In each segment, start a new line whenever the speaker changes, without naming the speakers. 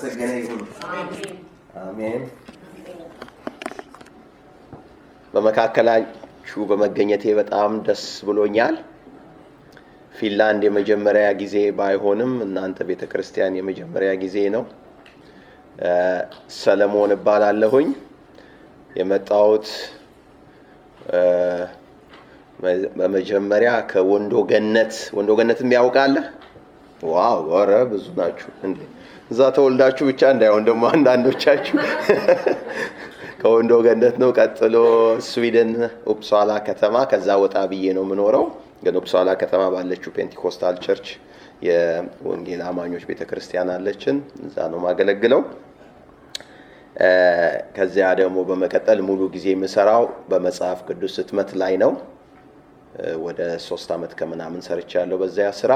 የተመሰገነ ይሁን። አሜን። በመካከላችሁ በመገኘቴ በጣም ደስ ብሎኛል። ፊንላንድ የመጀመሪያ ጊዜ ባይሆንም እናንተ ቤተ ክርስቲያን የመጀመሪያ ጊዜ ነው። ሰለሞን እባላለሁኝ። የመጣሁት በመጀመሪያ ከወንዶ ገነት ወንዶ ገነትም ያውቃለህ? ዋው! ኧረ ብዙ ናችሁ እንዴ! እዛ ተወልዳችሁ ብቻ እንዳይሆን ደግሞ አንዳንዶቻችሁ ከወንዶ ገነት ነው። ቀጥሎ ስዊድን ኡፕሳላ ከተማ፣ ከዛ ወጣ ብዬ ነው የምኖረው። ግን ኡፕሳላ ከተማ ባለችው ፔንቲኮስታል ቸርች የወንጌል አማኞች ቤተ ክርስቲያን አለችን። እዛ ነው ማገለግለው። ከዚያ ደግሞ በመቀጠል ሙሉ ጊዜ የምሰራው በመጽሐፍ ቅዱስ ህትመት ላይ ነው። ወደ ሶስት ዓመት ከምናምን ሰርቻለሁ በዚያ ስራ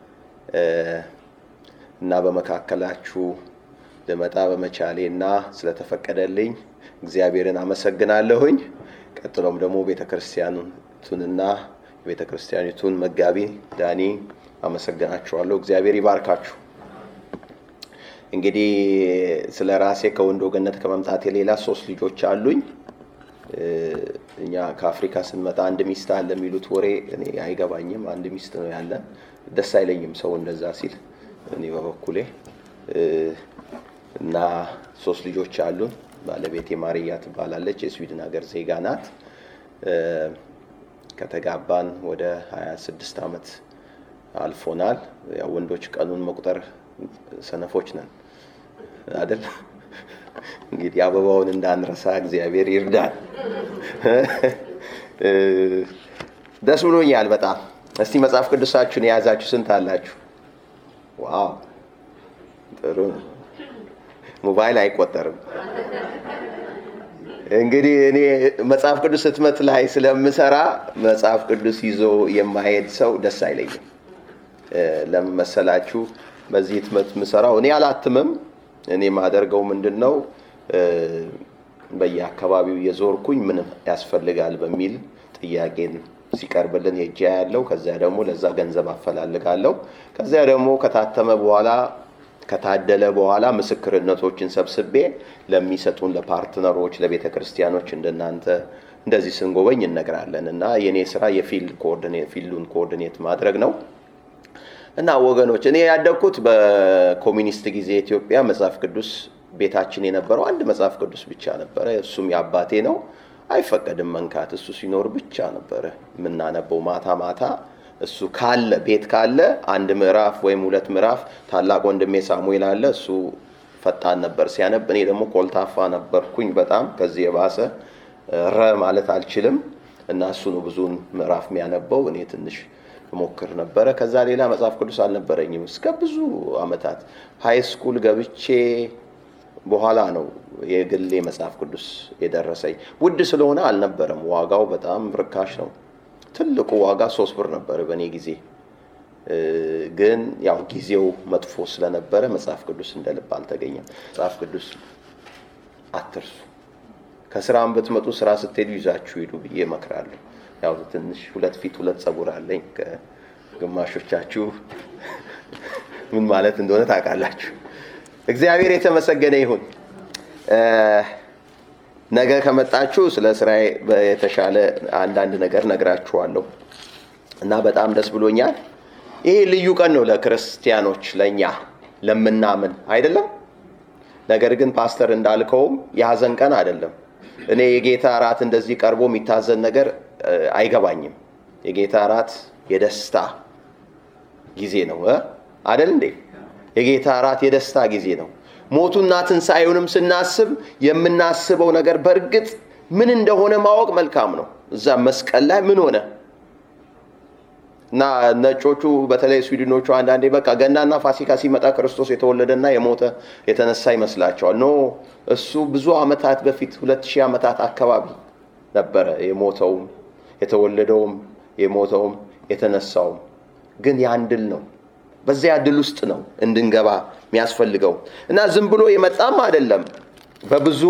እና በመካከላችሁ ልመጣ በመቻሌ እና ስለተፈቀደልኝ እግዚአብሔርን አመሰግናለሁኝ። ቀጥሎም ደግሞ ቤተ ክርስቲያኑንና የቤተ ክርስቲያኒቱን መጋቢ ዳኒ አመሰግናችኋለሁ። እግዚአብሔር ይባርካችሁ። እንግዲህ ስለ ራሴ ከወንዶ ገነት ከመምጣቴ ሌላ ሶስት ልጆች አሉኝ። እኛ ከአፍሪካ ስንመጣ አንድ ሚስት አለ የሚሉት ወሬ እኔ አይገባኝም። አንድ ሚስት ነው ያለን። ደስ አይለኝም ሰው እንደዛ ሲል። እኔ በበኩሌ እና ሶስት ልጆች አሉን። ባለቤቴ ማርያ ትባላለች። የስዊድን ሀገር ዜጋ ናት። ከተጋባን ወደ 26 ዓመት አልፎናል። ያው ወንዶች ቀኑን መቁጠር ሰነፎች ነን አይደል? እንግዲህ አበባውን እንዳንረሳ እግዚአብሔር ይርዳል። ደስ ብሎኛል በጣም። እስቲ መጽሐፍ ቅዱሳችሁን የያዛችሁ ስንት አላችሁ? ዋው ጥሩ ነው። ሞባይል አይቆጠርም። እንግዲህ እኔ መጽሐፍ ቅዱስ ህትመት ላይ ስለምሰራ መጽሐፍ ቅዱስ ይዞ የማሄድ ሰው ደስ አይለኝም። ለምን መሰላችሁ? በዚህ ህትመት የምሰራው እኔ አላትምም። እኔ የማደርገው ምንድን ነው በየአካባቢው የዞርኩኝ ምን ያስፈልጋል በሚል ጥያቄን ሲቀርብልን ሄጄ ያለው ከዚያ ደግሞ ለዛ ገንዘብ አፈላልጋለሁ። ከዚያ ደግሞ ከታተመ በኋላ ከታደለ በኋላ ምስክርነቶችን ሰብስቤ ለሚሰጡን ለፓርትነሮች፣ ለቤተ ክርስቲያኖች እንደናንተ እንደዚህ ስንጎበኝ እነግራለን እና የእኔ ስራ የፊልዱን ኮኦርዲኔት ማድረግ ነው። እና ወገኖች እኔ ያደግኩት በኮሚኒስት ጊዜ ኢትዮጵያ መጽሐፍ ቅዱስ ቤታችን የነበረው አንድ መጽሐፍ ቅዱስ ብቻ ነበረ። እሱም የአባቴ ነው። አይፈቀድም መንካት። እሱ ሲኖር ብቻ ነበረ የምናነበው ማታ ማታ። እሱ ካለ ቤት ካለ አንድ ምዕራፍ ወይም ሁለት ምዕራፍ። ታላቅ ወንድሜ ሳሙኤል አለ። እሱ ፈጣን ነበር ሲያነብ፣ እኔ ደግሞ ኮልታፋ ነበርኩኝ በጣም ከዚህ የባሰ ረ ማለት አልችልም። እና እሱ ነው ብዙውን ምዕራፍ የሚያነበው እኔ ትንሽ ሞክር ነበረ። ከዛ ሌላ መጽሐፍ ቅዱስ አልነበረኝም እስከ ብዙ አመታት። ሀይ ስኩል ገብቼ በኋላ ነው የግሌ መጽሐፍ ቅዱስ የደረሰኝ። ውድ ስለሆነ አልነበረም፣ ዋጋው በጣም ርካሽ ነው። ትልቁ ዋጋ ሶስት ብር ነበር በእኔ ጊዜ። ግን ያው ጊዜው መጥፎ ስለነበረ መጽሐፍ ቅዱስ እንደ ልብ አልተገኘም። መጽሐፍ ቅዱስ አትርሱ። ከስራም ብትመጡ ስራ ስትሄዱ ይዛችሁ ሂዱ ብዬ እመክራለሁ። ያው ትንሽ ሁለት ፊት ሁለት ጸጉር አለኝ። ከግማሾቻችሁ ምን ማለት እንደሆነ ታውቃላችሁ። እግዚአብሔር የተመሰገነ ይሁን። ነገ ከመጣችሁ ስለ ስራዬ የተሻለ አንዳንድ ነገር ነግራችኋለሁ እና በጣም ደስ ብሎኛል። ይሄ ልዩ ቀን ነው ለክርስቲያኖች፣ ለእኛ ለምናምን አይደለም። ነገር ግን ፓስተር እንዳልከውም የሀዘን ቀን አይደለም። እኔ የጌታ እራት እንደዚህ ቀርቦ የሚታዘን ነገር አይገባኝም። የጌታ እራት የደስታ ጊዜ ነው አደል እንዴ? የጌታ እራት የደስታ ጊዜ ነው። ሞቱና ትንሣኤውንም ስናስብ የምናስበው ነገር በእርግጥ ምን እንደሆነ ማወቅ መልካም ነው። እዛ መስቀል ላይ ምን ሆነ እና ነጮቹ በተለይ ስዊድኖቹ አንዳንዴ በቃ ገናና ፋሲካ ሲመጣ ክርስቶስ የተወለደና የሞተ የተነሳ ይመስላቸዋል። ኖ እሱ ብዙ ዓመታት በፊት ሁለት ሺህ ዓመታት አካባቢ ነበረ የሞተውም የተወለደውም የሞተውም የተነሳውም። ግን ያን ድል ነው። በዚያ ድል ውስጥ ነው እንድንገባ የሚያስፈልገው እና ዝም ብሎ የመጣም አይደለም። በብዙ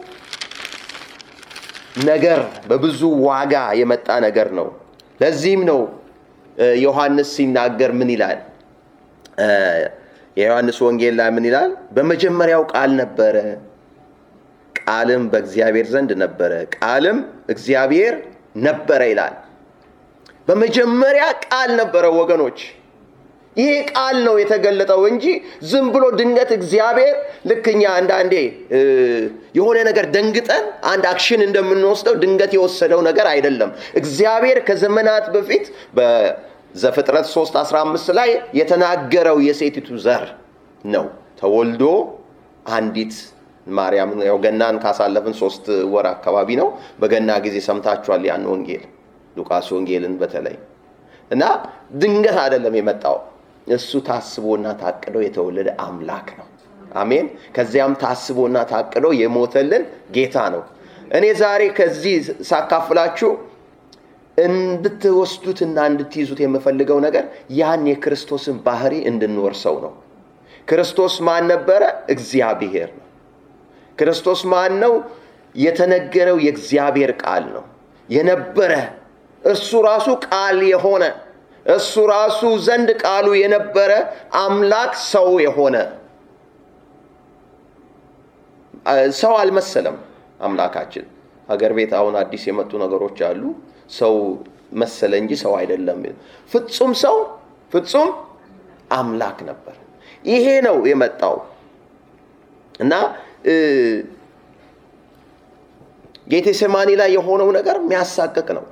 ነገር በብዙ ዋጋ የመጣ ነገር ነው። ለዚህም ነው ዮሐንስ ሲናገር ምን ይላል? የዮሐንስ ወንጌል ላይ ምን ይላል? በመጀመሪያው ቃል ነበረ፣ ቃልም በእግዚአብሔር ዘንድ ነበረ፣ ቃልም እግዚአብሔር ነበረ ይላል። በመጀመሪያ ቃል ነበረ ወገኖች። ይሄ ቃል ነው የተገለጠው እንጂ ዝም ብሎ ድንገት እግዚአብሔር ልክ እኛ አንዳንዴ የሆነ ነገር ደንግጠን አንድ አክሽን እንደምንወስደው ድንገት የወሰደው ነገር አይደለም። እግዚአብሔር ከዘመናት በፊት በዘፍጥረት 3 15 ላይ የተናገረው የሴቲቱ ዘር ነው ተወልዶ አንዲት ማርያም ያው ገናን ካሳለፍን ሶስት ወር አካባቢ ነው። በገና ጊዜ ሰምታችኋል ያን ወንጌል ሉቃስ ወንጌልን በተለይ እና ድንገት አይደለም የመጣው እሱ ታስቦና ታቅዶ የተወለደ አምላክ ነው። አሜን። ከዚያም ታስቦና ታቅዶ የሞተልን ጌታ ነው። እኔ ዛሬ ከዚህ ሳካፍላችሁ እንድትወስዱትና እንድትይዙት የምፈልገው ነገር ያን የክርስቶስን ባህሪ እንድንወርሰው ነው። ክርስቶስ ማን ነበረ? እግዚአብሔር ነው። ክርስቶስ ማን ነው? የተነገረው የእግዚአብሔር ቃል ነው። የነበረ እርሱ ራሱ ቃል የሆነ እሱ ራሱ ዘንድ ቃሉ የነበረ አምላክ ሰው የሆነ ሰው አልመሰለም። አምላካችን ሀገር ቤት አሁን አዲስ የመጡ ነገሮች አሉ። ሰው መሰለ እንጂ ሰው አይደለም። ፍጹም ሰው ፍጹም አምላክ ነበር። ይሄ ነው የመጣው እና ጌቴሴማኒ ላይ የሆነው ነገር የሚያሳቅቅ ነው።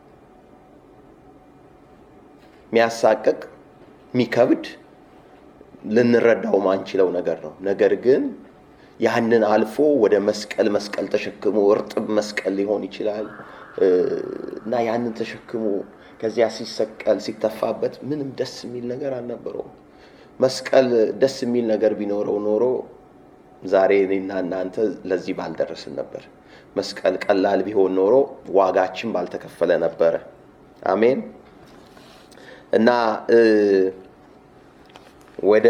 የሚያሳቅቅ የሚከብድ ልንረዳው ማንችለው ነገር ነው። ነገር ግን ያንን አልፎ ወደ መስቀል መስቀል ተሸክሞ እርጥብ መስቀል ሊሆን ይችላል እና ያንን ተሸክሞ ከዚያ ሲሰቀል ሲተፋበት ምንም ደስ የሚል ነገር አልነበረውም። መስቀል ደስ የሚል ነገር ቢኖረው ኖሮ ዛሬ እኔና እናንተ ለዚህ ባልደረስን ነበር። መስቀል ቀላል ቢሆን ኖሮ ዋጋችን ባልተከፈለ ነበረ። አሜን። እና ወደ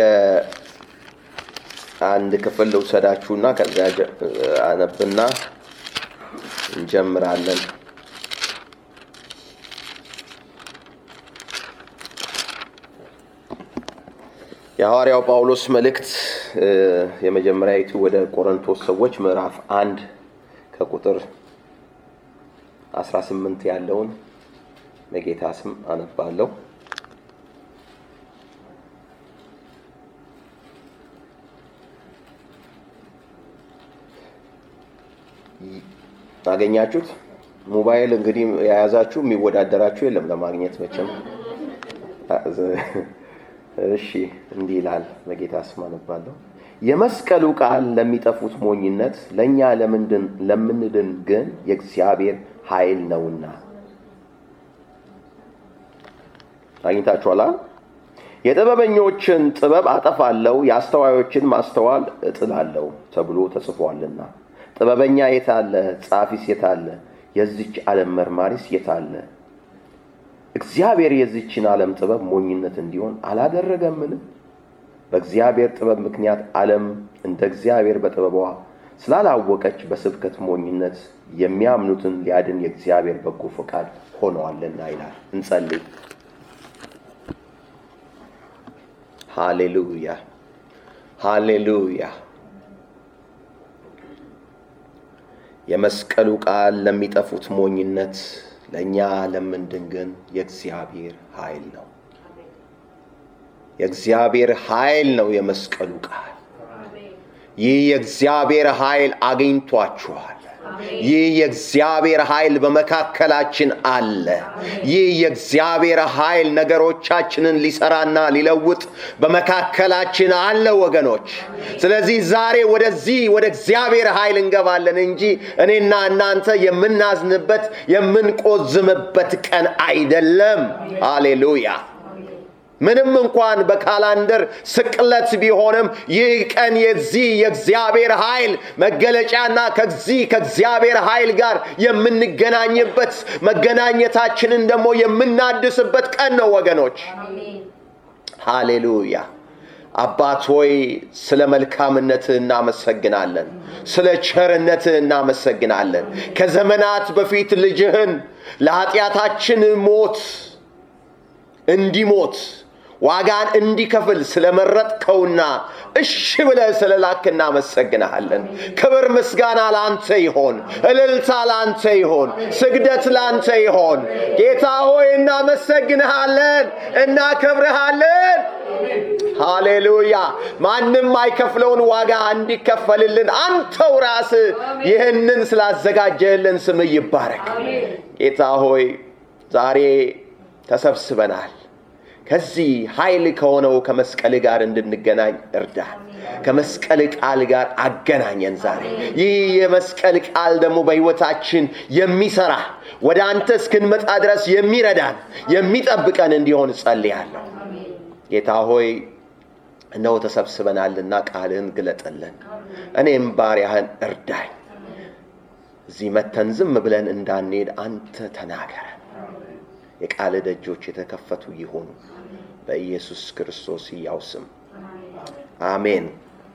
አንድ ክፍል ልውሰዳችሁና ከዚያ አነብና እንጀምራለን። የሐዋርያው ጳውሎስ መልእክት የመጀመሪያዊቱ ወደ ቆሮንቶስ ሰዎች ምዕራፍ አንድ ከቁጥር 18 ያለውን በጌታ ስም አነባለሁ። አገኛችሁት? ሞባይል እንግዲህ የያዛችሁ የሚወዳደራችሁ የለም ለማግኘት መቼም። እሺ እንዲህ ይላል፣ በጌታ ስም አነባለሁ። የመስቀሉ ቃል ለሚጠፉት ሞኝነት፣ ለእኛ ለምንድን ግን የእግዚአብሔር ኃይል ነውና። አግኝታችኋላ? የጥበበኞችን ጥበብ አጠፋለሁ፣ የአስተዋዮችን ማስተዋል እጥላለሁ ተብሎ ተጽፏልና። ጥበበኛ የታለ? ጻፊስ የታለ? የዚች ዓለም መርማሪስ የታለ? እግዚአብሔር የዚችን ዓለም ጥበብ ሞኝነት እንዲሆን አላደረገምን? በእግዚአብሔር ጥበብ ምክንያት ዓለም እንደ እግዚአብሔር በጥበቧ ስላላወቀች በስብከት ሞኝነት የሚያምኑትን ሊያድን የእግዚአብሔር በጎ ፈቃድ ሆነዋልና ይላል። እንጸልይ። ሃሌሉያ ሃሌሉያ። የመስቀሉ ቃል ለሚጠፉት ሞኝነት፣ ለእኛ ለምንድን ግን የእግዚአብሔር ኃይል ነው። የእግዚአብሔር ኃይል ነው የመስቀሉ ቃል። ይህ የእግዚአብሔር ኃይል አግኝቷችኋል። ይህ የእግዚአብሔር ኃይል በመካከላችን አለ። ይህ የእግዚአብሔር ኃይል ነገሮቻችንን ሊሰራና ሊለውጥ በመካከላችን አለ ወገኖች። ስለዚህ ዛሬ ወደዚህ ወደ እግዚአብሔር ኃይል እንገባለን እንጂ እኔና እናንተ የምናዝንበት የምንቆዝምበት ቀን አይደለም። ሃሌሉያ። ምንም እንኳን በካላንደር ስቅለት ቢሆንም ይህ ቀን የዚህ የእግዚአብሔር ኃይል መገለጫና ከዚህ ከእግዚአብሔር ኃይል ጋር የምንገናኝበት መገናኘታችንን ደግሞ የምናድስበት ቀን ነው ወገኖች። ሃሌሉያ። አባት ሆይ ስለ መልካምነትህ እናመሰግናለን። ስለ ቸርነትህ እናመሰግናለን። ከዘመናት በፊት ልጅህን ለኃጢአታችን ሞት እንዲሞት ዋጋን እንዲከፍል ስለመረጥከውና እሺ ብለህ ስለላክ እናመሰግንሃለን። ክብር ምስጋና ለአንተ ይሆን፣ እልልታ ለአንተ ይሆን፣ ስግደት ለአንተ ይሆን። ጌታ ሆይ እናመሰግንሃለን፣ እናከብርሃለን። ሃሌሉያ! ማንም አይከፍለውን ዋጋ እንዲከፈልልን አንተው ራስህ ይህንን ስላዘጋጀህልን ስምህ ይባረክ። ጌታ ሆይ ዛሬ ተሰብስበናል። ከዚህ ኃይል ከሆነው ከመስቀል ጋር እንድንገናኝ እርዳን። ከመስቀል ቃል ጋር አገናኘን። ዛሬ ይህ የመስቀል ቃል ደግሞ በሕይወታችን የሚሰራ ወደ አንተ እስክንመጣ ድረስ የሚረዳን የሚጠብቀን እንዲሆን እጸልያለሁ። ጌታ ሆይ እነሆ ተሰብስበናልና ቃልህን ግለጥልን፣ እኔም ባሪያህን እርዳኝ። እዚህ መተን ዝም ብለን እንዳንሄድ አንተ ተናገረን። የቃል ደጆች የተከፈቱ ይሆኑ በኢየሱስ ክርስቶስ ሕያው ስም አሜን።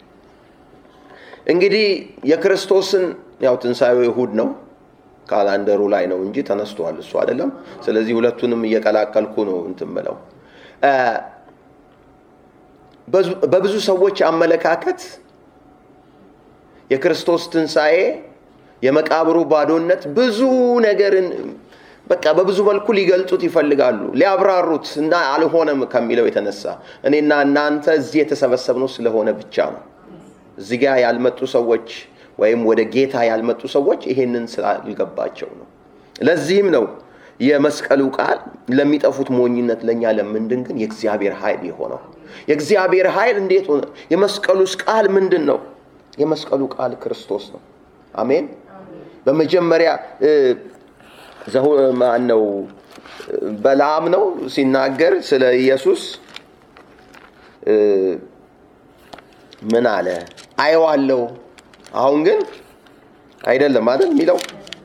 እንግዲህ የክርስቶስን ያው ትንሣኤው እሁድ ነው ካላንደሩ ላይ ነው እንጂ ተነስቷል እሱ አይደለም። ስለዚህ ሁለቱንም እየቀላቀልኩ ነው እንትን ብለው በብዙ ሰዎች አመለካከት የክርስቶስ ትንሣኤ የመቃብሩ ባዶነት ብዙ ነገርን በቃ በብዙ መልኩ ሊገልጡት ይፈልጋሉ፣ ሊያብራሩት እና አልሆነም ከሚለው የተነሳ እኔና እናንተ እዚህ የተሰበሰብነው ስለሆነ ብቻ ነው። እዚህ ጋር ያልመጡ ሰዎች ወይም ወደ ጌታ ያልመጡ ሰዎች ይሄንን ስላልገባቸው ነው። ለዚህም ነው የመስቀሉ ቃል ለሚጠፉት ሞኝነት፣ ለእኛ ለምንድን ግን የእግዚአብሔር ኃይል የሆነው። የእግዚአብሔር ኃይል እንዴት ሆነ? የመስቀሉስ ቃል ምንድን ነው? የመስቀሉ ቃል ክርስቶስ ነው። አሜን። በመጀመሪያ ማን ነው? በለዓም ነው ሲናገር ስለ ኢየሱስ ምን አለ? አየዋለሁ፣ አሁን ግን አይደለም አይደል የሚለው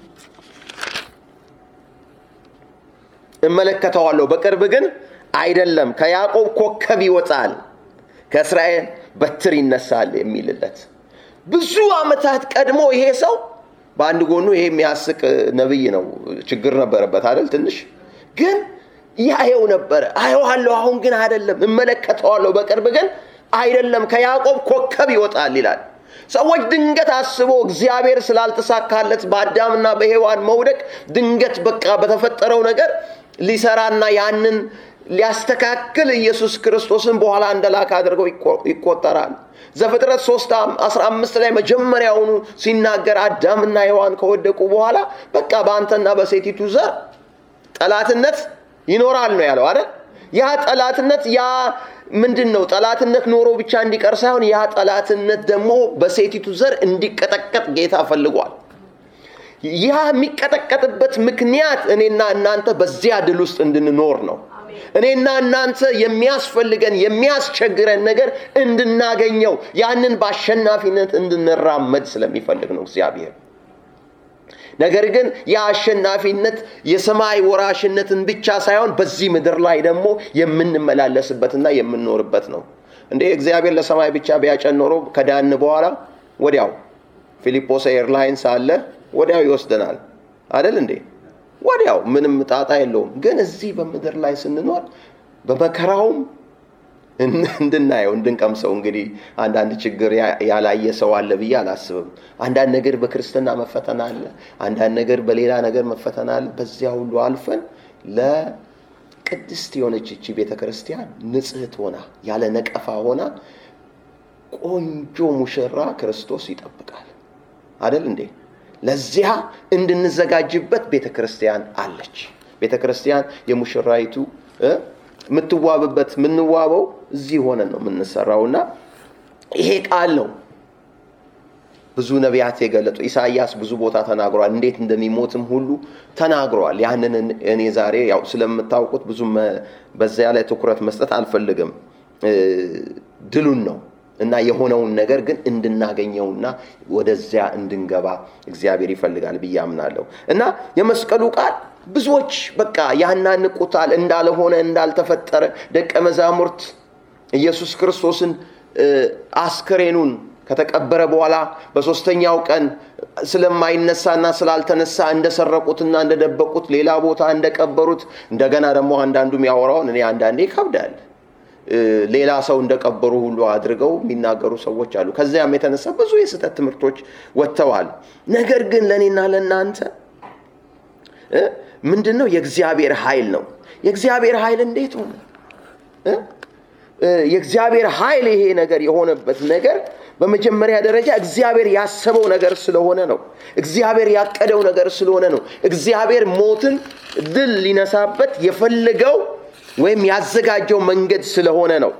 እመለከተዋለሁ፣ በቅርብ ግን አይደለም። ከያዕቆብ ኮከብ ይወጣል፣ ከእስራኤል በትር ይነሳል የሚልለት ብዙ ዓመታት ቀድሞ ይሄ ሰው በአንድ ጎኑ ይሄ የሚያስቅ ነብይ ነው። ችግር ነበረበት አይደል? ትንሽ ግን ያየው ነበረ። አየዋለሁ፣ አሁን ግን አይደለም። እመለከተዋለሁ፣ በቅርብ ግን አይደለም። ከያዕቆብ ኮከብ ይወጣል ይላል። ሰዎች ድንገት አስቦ እግዚአብሔር ስላልተሳካለት በአዳምና በሔዋን መውደቅ ድንገት በቃ በተፈጠረው ነገር ሊሰራና ያንን ሊያስተካክል ኢየሱስ ክርስቶስን በኋላ እንደላክ አድርገው ይቆጠራል። ዘፍጥረት 3 15 ላይ መጀመሪያውኑ ሲናገር አዳምና ሔዋን ከወደቁ በኋላ በቃ በአንተና በሴቲቱ ዘር ጠላትነት ይኖራል ነው ያለው አይደል? ያ ጠላትነት ያ ምንድን ነው? ጠላትነት ኖሮ ብቻ እንዲቀር ሳይሆን ያ ጠላትነት ደግሞ በሴቲቱ ዘር እንዲቀጠቀጥ ጌታ ፈልጓል። ያ የሚቀጠቀጥበት ምክንያት እኔና እናንተ በዚያ ድል ውስጥ እንድንኖር ነው። እኔና እናንተ የሚያስፈልገን የሚያስቸግረን ነገር እንድናገኘው ያንን በአሸናፊነት እንድንራመድ ስለሚፈልግ ነው እግዚአብሔር። ነገር ግን የአሸናፊነት የሰማይ ወራሽነትን ብቻ ሳይሆን በዚህ ምድር ላይ ደግሞ የምንመላለስበትና የምንኖርበት ነው። እንዴ እግዚአብሔር ለሰማይ ብቻ ቢያጨን ኖሮ ከዳን በኋላ ወዲያው ፊሊጶስ ኤርላይንስ አለ ወዲያው ይወስደናል አይደል እንዴ? ወዲያው ምንም ጣጣ የለውም። ግን እዚህ በምድር ላይ ስንኖር በመከራውም እንድናየው እንድንቀምሰው። እንግዲህ አንዳንድ ችግር ያላየ ሰው አለ ብዬ አላስብም። አንዳንድ ነገር በክርስትና መፈተን አለ፣ አንዳንድ ነገር በሌላ ነገር መፈተን አለ። በዚያ ሁሉ አልፈን ለቅድስት የሆነች እቺ ቤተ ክርስቲያን ንጽሕት ሆና ያለ ነቀፋ ሆና ቆንጆ ሙሽራ ክርስቶስ ይጠብቃል አደል እንዴ? ለዚያ እንድንዘጋጅበት ቤተ ክርስቲያን አለች። ቤተ ክርስቲያን የሙሽራይቱ የምትዋብበት የምንዋበው እዚህ ሆነን ነው የምንሰራው እና ይሄ ቃል ነው ብዙ ነቢያት የገለጡ ኢሳይያስ ብዙ ቦታ ተናግሯል። እንዴት እንደሚሞትም ሁሉ ተናግሯል። ያንን እኔ ዛሬ ያው ስለምታውቁት ብዙ በዚያ ላይ ትኩረት መስጠት አልፈልግም። ድሉን ነው እና የሆነውን ነገር ግን እንድናገኘውና ወደዚያ እንድንገባ እግዚአብሔር ይፈልጋል ብዬ አምናለሁ እና የመስቀሉ ቃል ብዙዎች በቃ ያናንቁታል፣ እንዳልሆነ እንዳልተፈጠረ ደቀ መዛሙርት ኢየሱስ ክርስቶስን አስክሬኑን ከተቀበረ በኋላ በሶስተኛው ቀን ስለማይነሳና ስላልተነሳ እንደሰረቁትና እንደደበቁት ሌላ ቦታ እንደቀበሩት እንደገና ደግሞ አንዳንዱ የሚያወራውን እኔ አንዳንዴ ይከብዳል። ሌላ ሰው እንደቀበሩ ሁሉ አድርገው የሚናገሩ ሰዎች አሉ። ከዚያም የተነሳ ብዙ የስህተት ትምህርቶች ወጥተዋል። ነገር ግን ለእኔና ለእናንተ ምንድን ነው? የእግዚአብሔር ኃይል ነው። የእግዚአብሔር ኃይል እንዴት ሆነ? የእግዚአብሔር ኃይል ይሄ ነገር የሆነበት ነገር በመጀመሪያ ደረጃ እግዚአብሔር ያሰበው ነገር ስለሆነ ነው። እግዚአብሔር ያቀደው ነገር ስለሆነ ነው። እግዚአብሔር ሞትን ድል ሊነሳበት የፈለገው ወይም ያዘጋጀው መንገድ ስለሆነ ነው።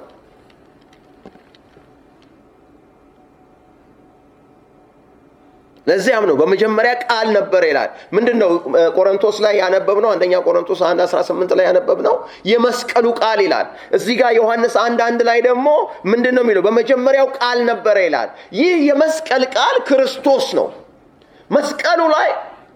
ለዚያም ነው በመጀመሪያ ቃል ነበር ይላል። ምንድን ነው ቆሮንቶስ ላይ ያነበብነው? አንደኛ ቆሮንቶስ 1 18 ላይ ያነበብነው የመስቀሉ ቃል ይላል። እዚህ ጋር ዮሐንስ አንድ አንድ ላይ ደግሞ ምንድን ነው የሚለው? በመጀመሪያው ቃል ነበረ ይላል። ይህ የመስቀል ቃል ክርስቶስ ነው። መስቀሉ ላይ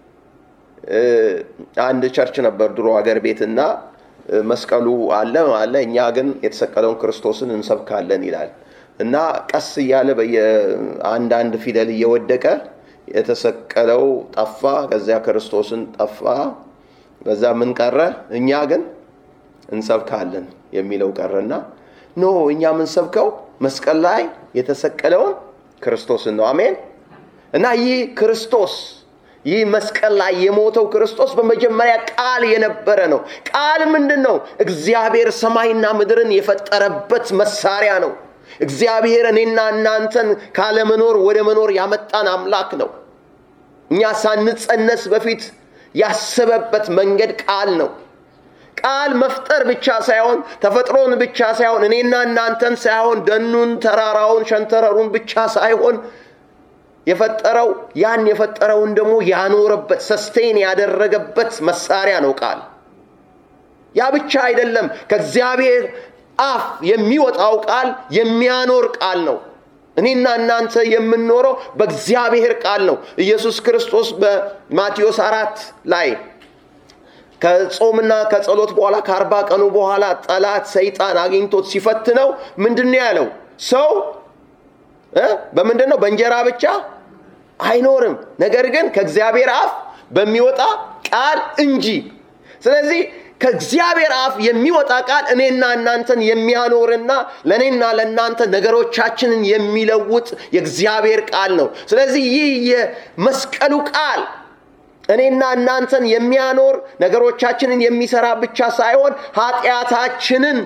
አንድ ቸርች ነበር ድሮ ሀገር ቤትና መስቀሉ አለ አለ እኛ ግን የተሰቀለውን ክርስቶስን እንሰብካለን ይላል እና ቀስ እያለ በየአንዳንድ ፊደል እየወደቀ የተሰቀለው ጠፋ፣ ከዚያ ክርስቶስን ጠፋ። በዛ ምን ቀረ? እኛ ግን እንሰብካለን የሚለው ቀረና ኖ እኛ የምንሰብከው መስቀል ላይ የተሰቀለውን ክርስቶስን ነው። አሜን። እና ይህ ክርስቶስ ይህ መስቀል ላይ የሞተው ክርስቶስ በመጀመሪያ ቃል የነበረ ነው። ቃል ምንድን ነው? እግዚአብሔር ሰማይና ምድርን የፈጠረበት መሳሪያ ነው። እግዚአብሔር እኔና እናንተን ካለመኖር ወደ መኖር ያመጣን አምላክ ነው። እኛ ሳንጸነስ በፊት ያሰበበት መንገድ ቃል ነው። ቃል መፍጠር ብቻ ሳይሆን ተፈጥሮን ብቻ ሳይሆን እኔና እናንተን ሳይሆን ደኑን፣ ተራራውን፣ ሸንተረሩን ብቻ ሳይሆን የፈጠረው ያን የፈጠረውን ደግሞ ያኖረበት ሰስቴን ያደረገበት መሳሪያ ነው ቃል። ያ ብቻ አይደለም። ከእግዚአብሔር አፍ የሚወጣው ቃል የሚያኖር ቃል ነው። እኔና እናንተ የምንኖረው በእግዚአብሔር ቃል ነው። ኢየሱስ ክርስቶስ በማቴዎስ አራት ላይ ከጾምና ከጸሎት በኋላ ከአርባ ቀኑ በኋላ ጠላት ሰይጣን አግኝቶት ሲፈትነው ምንድን ነው ያለው? ሰው በምንድን ነው? በእንጀራ ብቻ አይኖርም፣ ነገር ግን ከእግዚአብሔር አፍ በሚወጣ ቃል እንጂ። ስለዚህ ከእግዚአብሔር አፍ የሚወጣ ቃል እኔና እናንተን የሚያኖርና ለእኔና ለእናንተ ነገሮቻችንን የሚለውጥ የእግዚአብሔር ቃል ነው። ስለዚህ ይህ የመስቀሉ ቃል እኔና እናንተን የሚያኖር ነገሮቻችንን የሚሰራ ብቻ ሳይሆን ኃጢአታችንን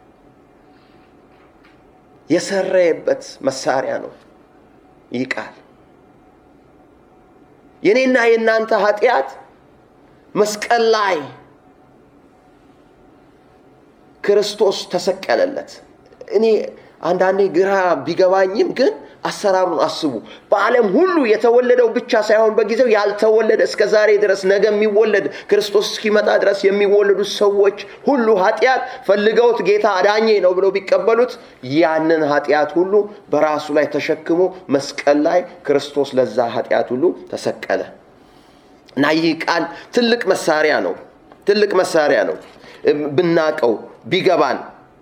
የሰረየበት መሳሪያ ነው። ይህ ቃል የእኔና የእናንተ ኃጢአት መስቀል ላይ ክርስቶስ ተሰቀለለት። እኔ አንዳንዴ ግራ ቢገባኝም ግን አሰራሩን አስቡ። በዓለም ሁሉ የተወለደው ብቻ ሳይሆን በጊዜው ያልተወለደ እስከ ዛሬ ድረስ ነገ የሚወለድ ክርስቶስ እስኪመጣ ድረስ የሚወለዱ ሰዎች ሁሉ ኃጢአት ፈልገውት ጌታ አዳኜ ነው ብለው ቢቀበሉት ያንን ኃጢአት ሁሉ በራሱ ላይ ተሸክሞ መስቀል ላይ ክርስቶስ ለዛ ኃጢአት ሁሉ ተሰቀለ እና ይህ ቃል ትልቅ መሳሪያ ነው። ትልቅ መሳሪያ ነው ብናቀው ቢገባን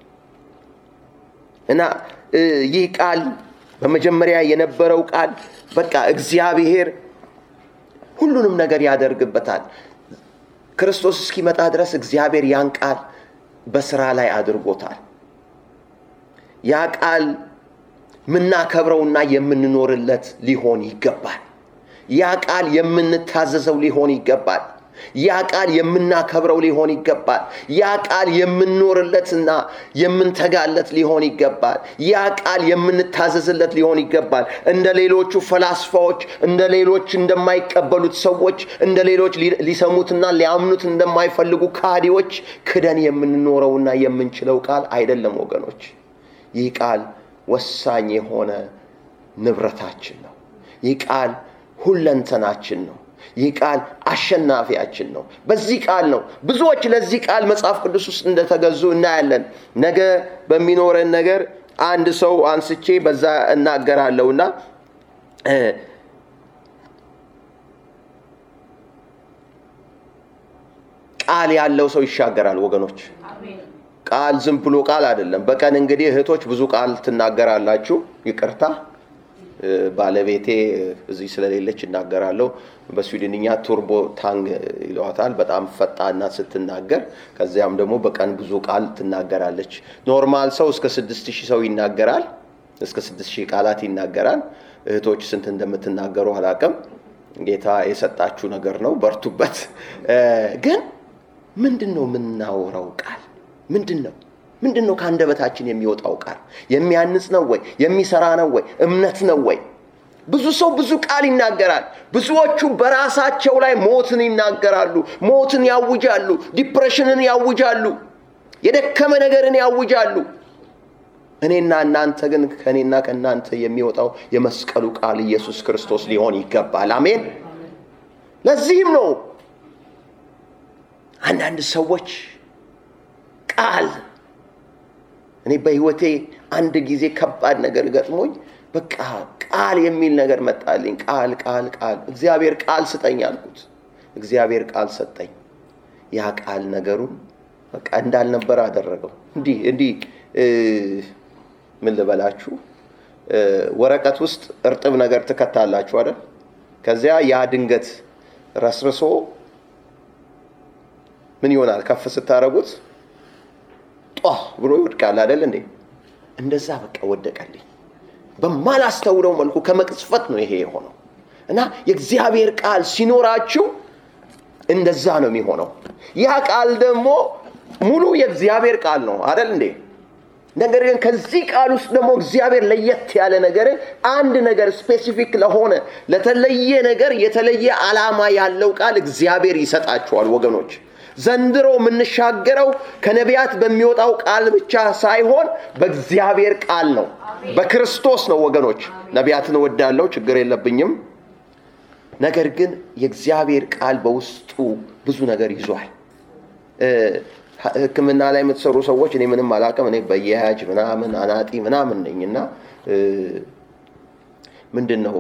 እና ይህ ቃል በመጀመሪያ የነበረው ቃል በቃ እግዚአብሔር ሁሉንም ነገር ያደርግበታል። ክርስቶስ እስኪመጣ ድረስ እግዚአብሔር ያን ቃል በስራ ላይ አድርጎታል። ያ ቃል የምናከብረውና የምንኖርለት ሊሆን ይገባል። ያ ቃል የምንታዘዘው ሊሆን ይገባል። ያ ቃል የምናከብረው ሊሆን ይገባል። ያ ቃል የምንኖርለትና የምንተጋለት ሊሆን ይገባል። ያ ቃል የምንታዘዝለት ሊሆን ይገባል። እንደ ሌሎቹ ፈላስፋዎች፣ እንደ ሌሎች እንደማይቀበሉት ሰዎች፣ እንደ ሌሎች ሊሰሙትና ሊያምኑት እንደማይፈልጉ ካዲዎች ክደን የምንኖረውና የምንችለው ቃል አይደለም ወገኖች። ይህ ቃል ወሳኝ የሆነ ንብረታችን ነው። ይህ ቃል ሁለንተናችን ነው። ይህ ቃል አሸናፊያችን ነው። በዚህ ቃል ነው ብዙዎች ለዚህ ቃል መጽሐፍ ቅዱስ ውስጥ እንደተገዙ እናያለን። ነገ በሚኖረን ነገር አንድ ሰው አንስቼ በዛ እናገራለሁና ቃል ያለው ሰው ይሻገራል ወገኖች። ቃል ዝም ብሎ ቃል አይደለም። በቀን እንግዲህ እህቶች ብዙ ቃል ትናገራላችሁ። ይቅርታ ባለቤቴ እዚህ ስለሌለች እናገራለሁ። በስዊድንኛ ቱርቦ ታንግ ይለዋታል። በጣም ፈጣና ስትናገር፣ ከዚያም ደግሞ በቀን ብዙ ቃል ትናገራለች። ኖርማል ሰው እስከ ስድስት ሺህ ሰው ይናገራል። እስከ ስድስት ሺህ ቃላት ይናገራል። እህቶች ስንት እንደምትናገሩ አላቅም። ጌታ የሰጣችሁ ነገር ነው፣ በርቱበት። ግን ምንድን ነው የምናወራው ቃል ምንድን ነው? ምንድን ነው ከአንደበታችን የሚወጣው ቃል? የሚያንጽ ነው ወይ? የሚሰራ ነው ወይ? እምነት ነው ወይ? ብዙ ሰው ብዙ ቃል ይናገራል። ብዙዎቹ በራሳቸው ላይ ሞትን ይናገራሉ፣ ሞትን ያውጃሉ፣ ዲፕሬሽንን ያውጃሉ፣ የደከመ ነገርን ያውጃሉ። እኔና እናንተ ግን ከእኔና ከእናንተ የሚወጣው የመስቀሉ ቃል ኢየሱስ ክርስቶስ ሊሆን ይገባል። አሜን። ለዚህም ነው አንዳንድ ሰዎች ቃል እኔ በህይወቴ አንድ ጊዜ ከባድ ነገር ገጥሞኝ በቃ ቃል የሚል ነገር መጣልኝ። ቃል ቃል ቃል እግዚአብሔር ቃል ስጠኝ አልኩት። እግዚአብሔር ቃል ሰጠኝ። ያ ቃል ነገሩን በቃ እንዳልነበረ አደረገው። እንዲህ እንዲህ ምን ልበላችሁ፣ ወረቀት ውስጥ እርጥብ ነገር ትከታላችሁ አይደል? ከዚያ ያ ድንገት ረስርሶ ምን ይሆናል? ከፍ ስታደርጉት ጧ ብሎ ይወድቃል አይደል እንዴ? እንደዛ በቃ ወደቀልኝ። በማላስተውለው መልኩ ከመቅጽፈት ነው ይሄ የሆነው። እና የእግዚአብሔር ቃል ሲኖራችሁ እንደዛ ነው የሚሆነው። ያ ቃል ደግሞ ሙሉ የእግዚአብሔር ቃል ነው አይደል እንዴ? ነገር ግን ከዚህ ቃል ውስጥ ደግሞ እግዚአብሔር ለየት ያለ ነገር አንድ ነገር ስፔሲፊክ ለሆነ ለተለየ ነገር የተለየ ዓላማ ያለው ቃል እግዚአብሔር ይሰጣችኋል ወገኖች። ዘንድሮ የምንሻገረው ከነቢያት በሚወጣው ቃል ብቻ ሳይሆን በእግዚአብሔር ቃል ነው፣ በክርስቶስ ነው ወገኖች። ነቢያትን እወዳለሁ፣ ችግር የለብኝም። ነገር ግን የእግዚአብሔር ቃል በውስጡ ብዙ ነገር ይዟል። ሕክምና ላይ የምትሰሩ ሰዎች እኔ ምንም አላውቅም። እኔ በየያጅ ምናምን አናጢ ምናምን ነኝ እና ምንድን ነው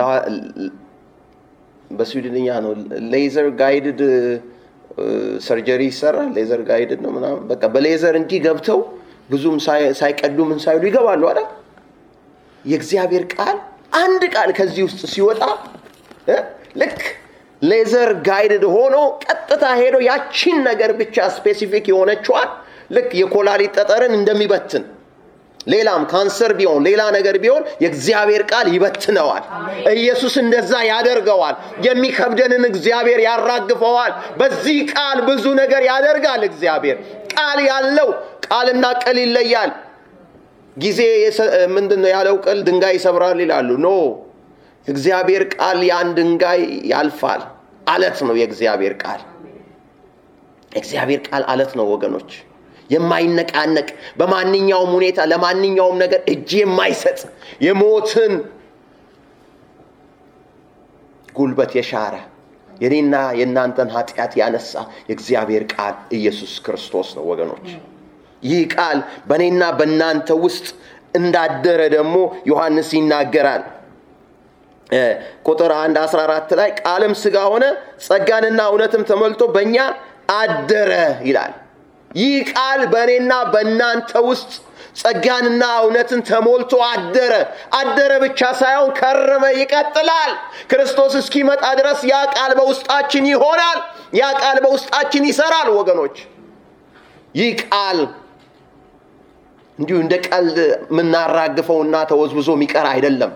በስዊድንኛ ነው ሌዘር ጋይድድ ሰርጀሪ ይሰራል። ሌዘር ጋይድድ ነው ምናምን በቃ በሌዘር እንዲህ ገብተው ብዙም ሳይቀዱ ምን ሳይሉ ይገባሉ አይደል? የእግዚአብሔር ቃል አንድ ቃል ከዚህ ውስጥ ሲወጣ ልክ ሌዘር ጋይድድ ሆኖ ቀጥታ ሄዶ ያቺን ነገር ብቻ ስፔሲፊክ የሆነችዋን ልክ የኮላሊት ጠጠርን እንደሚበትን ሌላም ካንሰር ቢሆን ሌላ ነገር ቢሆን የእግዚአብሔር ቃል ይበትነዋል። ኢየሱስ እንደዛ ያደርገዋል። የሚከብደንን እግዚአብሔር ያራግፈዋል። በዚህ ቃል ብዙ ነገር ያደርጋል እግዚአብሔር። ቃል ያለው ቃልና ቅል ይለያል። ጊዜ ምንድን ነው ያለው? ቅል ድንጋይ ይሰብራል ይላሉ። ኖ እግዚአብሔር ቃል ያን ድንጋይ ያልፋል። አለት ነው የእግዚአብሔር ቃል። የእግዚአብሔር ቃል አለት ነው ወገኖች የማይነቃነቅ በማንኛውም ሁኔታ ለማንኛውም ነገር እጅ የማይሰጥ የሞትን ጉልበት የሻረ የኔና የእናንተን ኃጢአት ያነሳ የእግዚአብሔር ቃል ኢየሱስ ክርስቶስ ነው ወገኖች። ይህ ቃል በእኔና በእናንተ ውስጥ እንዳደረ ደግሞ ዮሐንስ ይናገራል። ቁጥር 1 14 ላይ ቃልም ሥጋ ሆነ ጸጋንና እውነትም ተሞልቶ በእኛ አደረ ይላል። ይህ ቃል በእኔና በእናንተ ውስጥ ጸጋንና እውነትን ተሞልቶ አደረ። አደረ ብቻ ሳይሆን ከረመ፣ ይቀጥላል። ክርስቶስ እስኪመጣ ድረስ ያ ቃል በውስጣችን ይሆናል። ያ ቃል በውስጣችን ይሰራል። ወገኖች ይህ ቃል እንዲሁ እንደ ቀልድ የምናራግፈውና ተወዝብዞ የሚቀር አይደለም።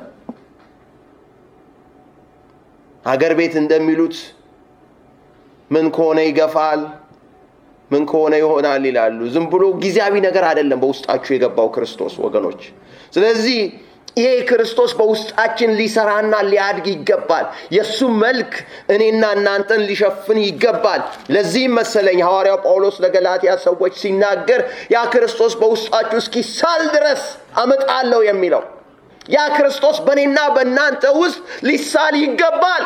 ሀገር ቤት እንደሚሉት ምን ከሆነ ይገፋል ምን ከሆነ ይሆናል ይላሉ። ዝም ብሎ ጊዜያዊ ነገር አይደለም በውስጣችሁ የገባው ክርስቶስ ወገኖች። ስለዚህ ይሄ ክርስቶስ በውስጣችን ሊሰራና ሊያድግ ይገባል። የእሱ መልክ እኔና እናንተን ሊሸፍን ይገባል። ለዚህም መሰለኝ ሐዋርያው ጳውሎስ ለገላትያ ሰዎች ሲናገር ያ ክርስቶስ በውስጣችሁ እስኪሳል ድረስ አመጣለሁ የሚለው ያ ክርስቶስ በእኔና በእናንተ ውስጥ ሊሳል ይገባል።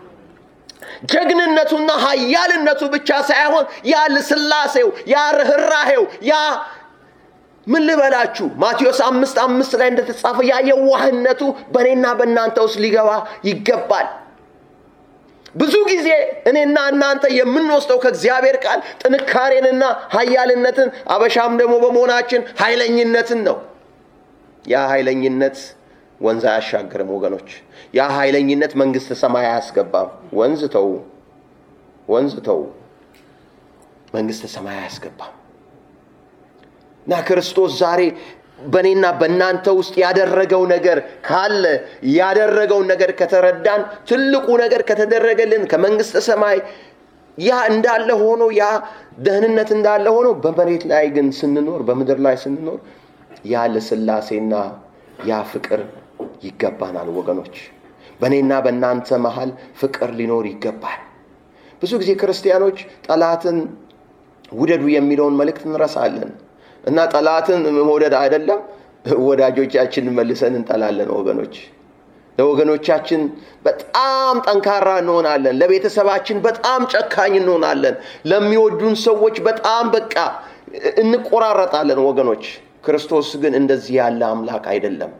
ጀግንነቱና ኃያልነቱ ብቻ ሳይሆን ያ ልስላሴው፣ ያ ርኅራሄው፣ ያ ምን ልበላችሁ ማቴዎስ አምስት አምስት ላይ እንደተጻፈ ያ የዋህነቱ በእኔና በእናንተ ውስጥ ሊገባ ይገባል። ብዙ ጊዜ እኔና እናንተ የምንወስደው ከእግዚአብሔር ቃል ጥንካሬንና ኃያልነትን አበሻም ደግሞ በመሆናችን ኃይለኝነትን ነው። ያ ኃይለኝነት ወንዝ አያሻግርም ወገኖች። ያ ኃይለኝነት መንግሥተ ሰማይ አያስገባም። ወንዝ ተው፣ ወንዝ ተው፣ መንግሥተ ሰማይ አያስገባም። እና ክርስቶስ ዛሬ በእኔና በእናንተ ውስጥ ያደረገው ነገር ካለ ያደረገውን ነገር ከተረዳን ትልቁ ነገር ከተደረገልን ከመንግሥተ ሰማይ ያ እንዳለ ሆኖ ያ ደህንነት እንዳለ ሆኖ በመሬት ላይ ግን ስንኖር በምድር ላይ ስንኖር ያ ልስላሴና ያ ፍቅር ይገባናል ወገኖች። በእኔና በእናንተ መሃል ፍቅር ሊኖር ይገባል። ብዙ ጊዜ ክርስቲያኖች ጠላትን ውደዱ የሚለውን መልእክት እንረሳለን እና ጠላትን መውደድ አይደለም ወዳጆቻችንን መልሰን እንጠላለን ወገኖች። ለወገኖቻችን በጣም ጠንካራ እንሆናለን። ለቤተሰባችን በጣም ጨካኝ እንሆናለን። ለሚወዱን ሰዎች በጣም በቃ እንቆራረጣለን ወገኖች። ክርስቶስ ግን እንደዚህ ያለ አምላክ አይደለም።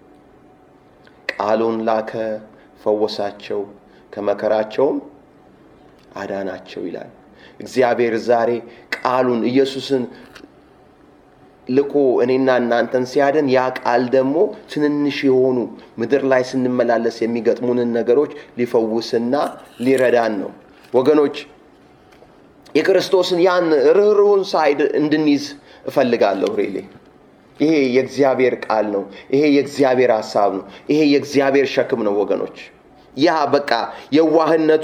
ቃሉን ላከ፣ ፈወሳቸው፣ ከመከራቸውም አዳናቸው ይላል። እግዚአብሔር ዛሬ ቃሉን ኢየሱስን ልኮ እኔና እናንተን ሲያደን ያ ቃል ደግሞ ትንንሽ የሆኑ ምድር ላይ ስንመላለስ የሚገጥሙንን ነገሮች ሊፈውስና ሊረዳን ነው ወገኖች። የክርስቶስን ያን ርኅሩህን ሳይድ እንድንይዝ እፈልጋለሁ ሬሌ ይሄ የእግዚአብሔር ቃል ነው። ይሄ የእግዚአብሔር ሀሳብ ነው። ይሄ የእግዚአብሔር ሸክም ነው ወገኖች። ያ በቃ የዋህነቱ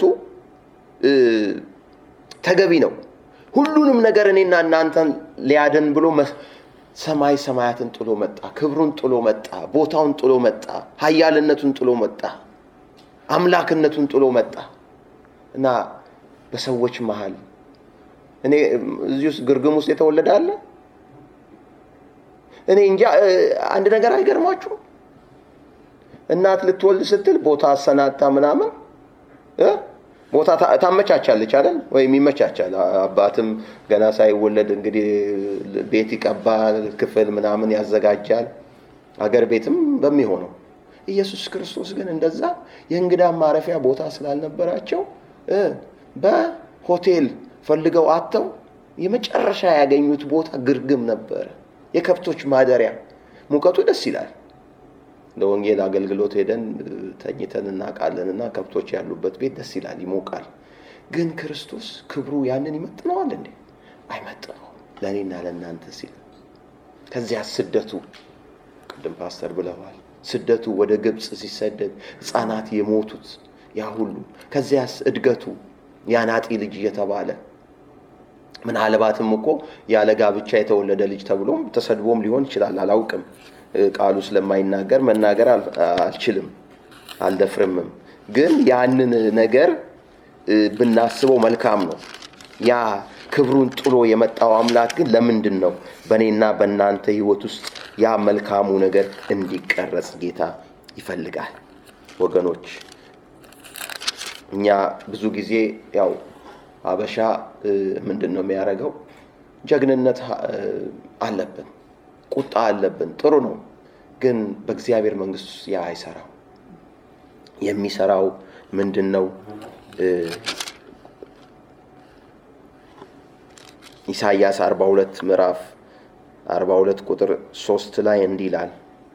ተገቢ ነው። ሁሉንም ነገር እኔና እናንተን ሊያደን ብሎ ሰማይ ሰማያትን ጥሎ መጣ። ክብሩን ጥሎ መጣ። ቦታውን ጥሎ መጣ። ኃያልነቱን ጥሎ መጣ። አምላክነቱን ጥሎ መጣ እና በሰዎች መሃል እኔ እዚህ ውስጥ ግርግም ውስጥ የተወለደ አለ እኔ እንጃ። አንድ ነገር አይገርማችሁም? እናት ልትወልድ ስትል ቦታ አሰናታ ምናምን ቦታ ታመቻቻለች አይደል? ወይም ይመቻቻል። አባትም ገና ሳይወለድ እንግዲህ ቤት ይቀባል፣ ክፍል ምናምን ያዘጋጃል። አገር ቤትም በሚሆነው ኢየሱስ ክርስቶስ ግን እንደዛ የእንግዳ ማረፊያ ቦታ ስላልነበራቸው በሆቴል ፈልገው አጥተው የመጨረሻ ያገኙት ቦታ ግርግም ነበረ። የከብቶች ማደሪያ። ሙቀቱ ደስ ይላል። ለወንጌል አገልግሎት ሄደን ተኝተን እናውቃለን እና ከብቶች ያሉበት ቤት ደስ ይላል፣ ይሞቃል። ግን ክርስቶስ ክብሩ ያንን ይመጥነዋል እንዴ? አይመጥነውም። ለእኔና ለእናንተ ሲል ከዚያ ስደቱ ቅድም ፓስተር ብለዋል። ስደቱ ወደ ግብፅ ሲሰደድ ሕፃናት የሞቱት ያ ሁሉ ከዚያስ እድገቱ ያናጢ ልጅ እየተባለ ምናልባትም እኮ ያለ ጋብቻ የተወለደ ልጅ ተብሎም ተሰድቦም ሊሆን ይችላል። አላውቅም። ቃሉ ስለማይናገር መናገር አልችልም፣ አልደፍርምም። ግን ያንን ነገር ብናስበው መልካም ነው። ያ ክብሩን ጥሎ የመጣው አምላክ ግን ለምንድን ነው በእኔና በእናንተ ሕይወት ውስጥ ያ መልካሙ ነገር እንዲቀረጽ ጌታ ይፈልጋል። ወገኖች እኛ ብዙ ጊዜ ያው አበሻ ምንድን ነው የሚያደርገው? ጀግንነት አለብን፣ ቁጣ አለብን። ጥሩ ነው፣ ግን በእግዚአብሔር መንግሥት ውስጥ ያ አይሰራው። የሚሰራው ምንድን ነው? ኢሳይያስ 42 ምዕራፍ 42 ቁጥር 3 ላይ እንዲህ ይላል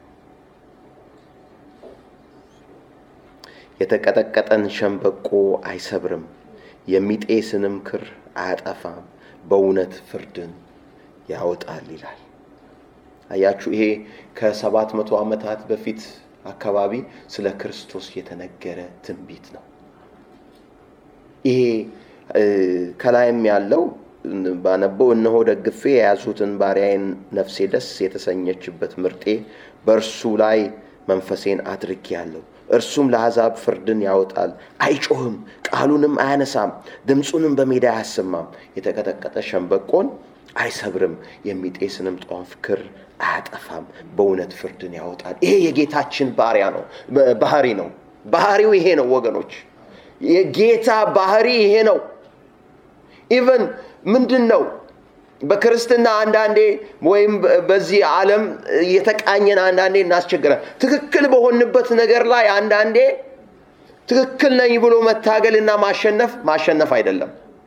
የተቀጠቀጠን ሸምበቆ አይሰብርም፣ የሚጤስንም ክር አያጠፋም፣ በእውነት ፍርድን ያወጣል ይላል። አያችሁ፣ ይሄ ከሰባት መቶ ዓመታት በፊት አካባቢ ስለ ክርስቶስ የተነገረ ትንቢት ነው። ይሄ ከላይም ያለው ባነበው እነሆ ደግፌ የያዙትን ባሪያዬን ነፍሴ ደስ የተሰኘችበት ምርጤ በእርሱ ላይ መንፈሴን አድርጌአለሁ። እርሱም ለአሕዛብ ፍርድን ያወጣል። አይጮህም፣ ቃሉንም አያነሳም፣ ድምፁንም በሜዳ አያሰማም። የተቀጠቀጠ ሸምበቆን አይሰብርም፣ የሚጤስንም ጧፍ ክር አያጠፋም። በእውነት ፍርድን ያወጣል። ይሄ የጌታችን ባሪያ ነው ባህሪ ነው። ባህሪው ይሄ ነው ወገኖች፣ የጌታ ባህሪ ይሄ ነው። ኢቨን ምንድን ነው በክርስትና አንዳንዴ ወይም በዚህ ዓለም የተቃኘን አንዳንዴ እናስቸግራል። ትክክል በሆንበት ነገር ላይ አንዳንዴ ትክክል ነኝ ብሎ መታገልና ማሸነፍ ማሸነፍ አይደለም።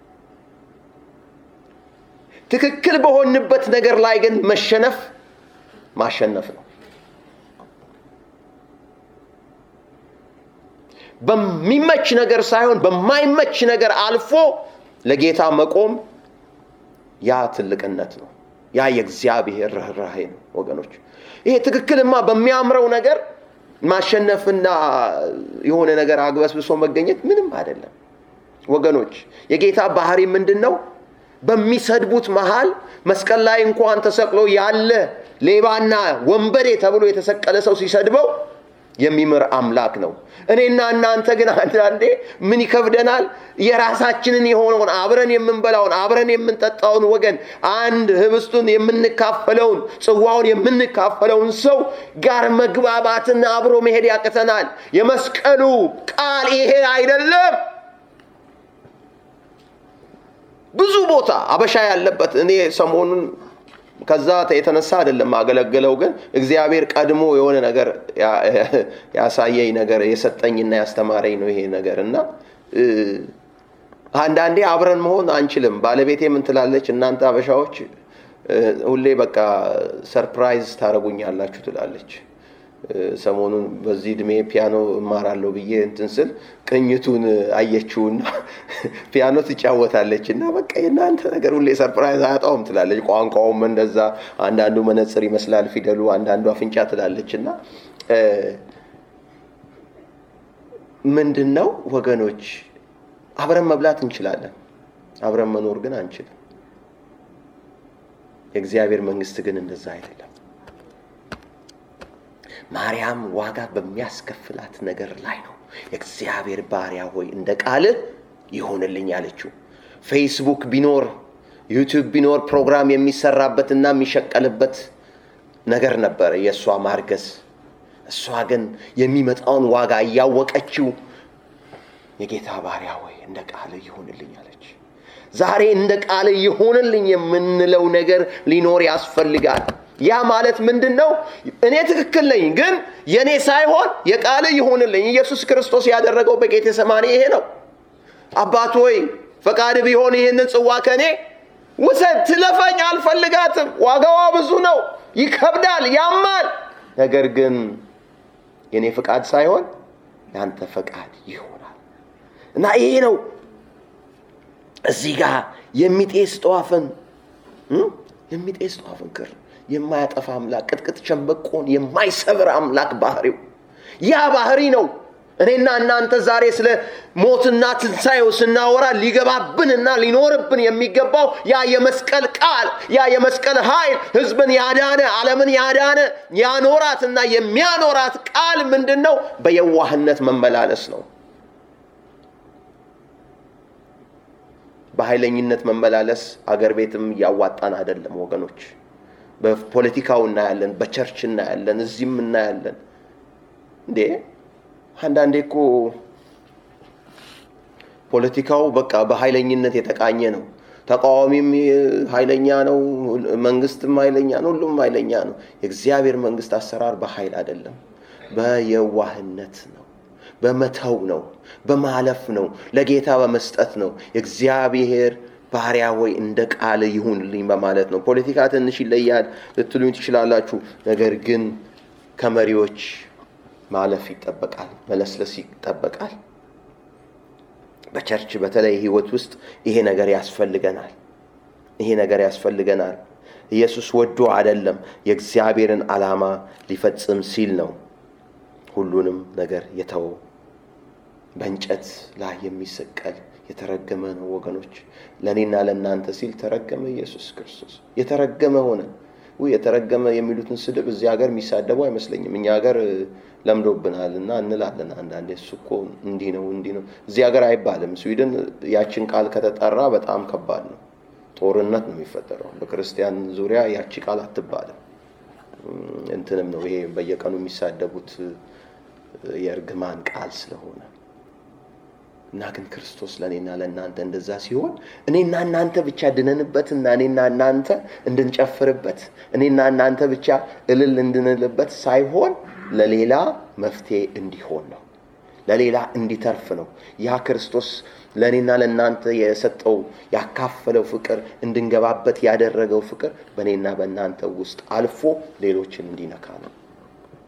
ትክክል በሆንበት ነገር ላይ ግን መሸነፍ ማሸነፍ ነው። በሚመች ነገር ሳይሆን በማይመች ነገር አልፎ ለጌታ መቆም ያ ትልቅነት ነው። ያ የእግዚአብሔር ርኅራሄ ነው ወገኖች። ይሄ ትክክልማ በሚያምረው ነገር ማሸነፍና የሆነ ነገር አግበስብሶ መገኘት ምንም አይደለም ወገኖች። የጌታ ባህሪ ምንድን ነው? በሚሰድቡት መሃል መስቀል ላይ እንኳን ተሰቅሎ ያለ ሌባና ወንበዴ ተብሎ የተሰቀለ ሰው ሲሰድበው የሚምር አምላክ ነው። እኔና እናንተ ግን አንዳንዴ ምን ይከብደናል? የራሳችንን የሆነውን አብረን የምንበላውን አብረን የምንጠጣውን ወገን አንድ ህብስቱን የምንካፈለውን ጽዋውን የምንካፈለውን ሰው ጋር መግባባትና አብሮ መሄድ ያቅተናል። የመስቀሉ ቃል ይሄ አይደለም። ብዙ ቦታ አበሻ ያለበት እኔ ሰሞኑን ከዛ የተነሳ አይደለም አገለግለው፣ ግን እግዚአብሔር ቀድሞ የሆነ ነገር ያሳየኝ ነገር የሰጠኝና ያስተማረኝ ነው ይሄ ነገር እና አንዳንዴ አብረን መሆን አንችልም። ባለቤቴ ምን ትላለች? እናንተ አበሻዎች ሁሌ በቃ ሰርፕራይዝ ታደርጉኛላችሁ ትላለች። ሰሞኑን በዚህ እድሜ ፒያኖ እማራለሁ ብዬ እንትን ስል ቅኝቱን አየችውና ፒያኖ ትጫወታለች እና በቃ የእናንተ ነገር ሁሌ ሰርፕራይዝ አያጣውም ትላለች። ቋንቋውም እንደዛ አንዳንዱ መነጽር ይመስላል ፊደሉ፣ አንዳንዱ አፍንጫ ትላለች እና ምንድን ነው ወገኖች፣ አብረን መብላት እንችላለን፣ አብረን መኖር ግን አንችልም። የእግዚአብሔር መንግስት ግን እንደዛ አይደለም። ማርያም ዋጋ በሚያስከፍላት ነገር ላይ ነው የእግዚአብሔር ባሪያ ሆይ እንደ ቃልህ ይሆንልኝ አለችው። ፌስቡክ ቢኖር ዩቲዩብ ቢኖር ፕሮግራም የሚሰራበትና የሚሸቀልበት ነገር ነበረ የእሷ ማርገዝ። እሷ ግን የሚመጣውን ዋጋ እያወቀችው የጌታ ባሪያ ሆይ እንደ ቃልህ ይሆንልኝ አለች። ዛሬ እንደ ቃልህ ይሆንልኝ የምንለው ነገር ሊኖር ያስፈልጋል። ያ ማለት ምንድን ነው? እኔ ትክክል ነኝ፣ ግን የእኔ ሳይሆን የቃል ይሆንልኝ። ኢየሱስ ክርስቶስ ያደረገው በጌቴ ሰማኔ ይሄ ነው። አባት ሆይ ፈቃድ ቢሆን ይህንን ጽዋ ከእኔ ውሰድ፣ ትለፈኝ አልፈልጋትም። ዋጋዋ ብዙ ነው፣ ይከብዳል፣ ያማል። ነገር ግን የእኔ ፈቃድ ሳይሆን የአንተ ፈቃድ ይሆናል እና ይሄ ነው እዚህ ጋር የሚጤስ ጠዋፍን የሚጤስ ጠዋፍን ክር የማያጠፋ አምላክ ቅጥቅጥ ሸምበቆን የማይሰብር አምላክ ባህሪው ያ ባህሪ ነው። እኔና እናንተ ዛሬ ስለ ሞትና ትንሣኤው ስናወራ ሊገባብንና ሊኖርብን የሚገባው ያ የመስቀል ቃል ያ የመስቀል ኃይል ሕዝብን ያዳነ ዓለምን ያዳነ ያኖራትና የሚያኖራት ቃል ምንድን ነው? በየዋህነት መመላለስ ነው። በኃይለኝነት መመላለስ አገር ቤትም እያዋጣን አይደለም ወገኖች። በፖለቲካው እናያለን፣ በቸርች እናያለን፣ እዚህም እናያለን። እንዴ አንዳንዴ እኮ ፖለቲካው በቃ በኃይለኝነት የተቃኘ ነው። ተቃዋሚም ኃይለኛ ነው፣ መንግስትም ኃይለኛ ነው፣ ሁሉም ኃይለኛ ነው። የእግዚአብሔር መንግስት አሰራር በኃይል አይደለም፣ በየዋህነት ነው፣ በመተው ነው፣ በማለፍ ነው፣ ለጌታ በመስጠት ነው። የእግዚአብሔር ባሪያ ሆይ እንደ ቃል ይሁንልኝ በማለት ነው። ፖለቲካ ትንሽ ይለያል ልትሉኝ ትችላላችሁ። ነገር ግን ከመሪዎች ማለፍ ይጠበቃል፣ መለስለስ ይጠበቃል። በቸርች በተለይ ህይወት ውስጥ ይሄ ነገር ያስፈልገናል። ይሄ ነገር ያስፈልገናል። ኢየሱስ ወዶ አይደለም፣ የእግዚአብሔርን ዓላማ ሊፈጽም ሲል ነው ሁሉንም ነገር የተወው። በእንጨት ላይ የሚሰቀል የተረገመ ነው ወገኖች። ለእኔና ለእናንተ ሲል ተረገመ ኢየሱስ ክርስቶስ። የተረገመ ሆነ። ውይ የተረገመ የሚሉትን ስድብ እዚህ ሀገር የሚሳደቡ አይመስለኝም። እኛ ሀገር ለምዶብናል እና እንላለን አንዳንዴ እሱ እኮ እንዲህ ነው እንዲህ ነው። እዚህ ሀገር አይባልም። ስዊድን ያችን ቃል ከተጠራ በጣም ከባድ ነው። ጦርነት ነው የሚፈጠረው። በክርስቲያን ዙሪያ ያቺ ቃል አትባልም። እንትንም ነው ይሄ በየቀኑ የሚሳደቡት የእርግማን ቃል ስለሆነ እና ግን ክርስቶስ ለእኔና ለእናንተ እንደዛ ሲሆን እኔና እናንተ ብቻ ድነንበትና እኔና እናንተ እንድንጨፍርበት እኔና እናንተ ብቻ እልል እንድንልበት ሳይሆን ለሌላ መፍትሄ እንዲሆን ነው። ለሌላ እንዲተርፍ ነው። ያ ክርስቶስ ለእኔና ለእናንተ የሰጠው ያካፈለው ፍቅር እንድንገባበት ያደረገው ፍቅር በእኔና በእናንተ ውስጥ አልፎ ሌሎችን እንዲነካ ነው።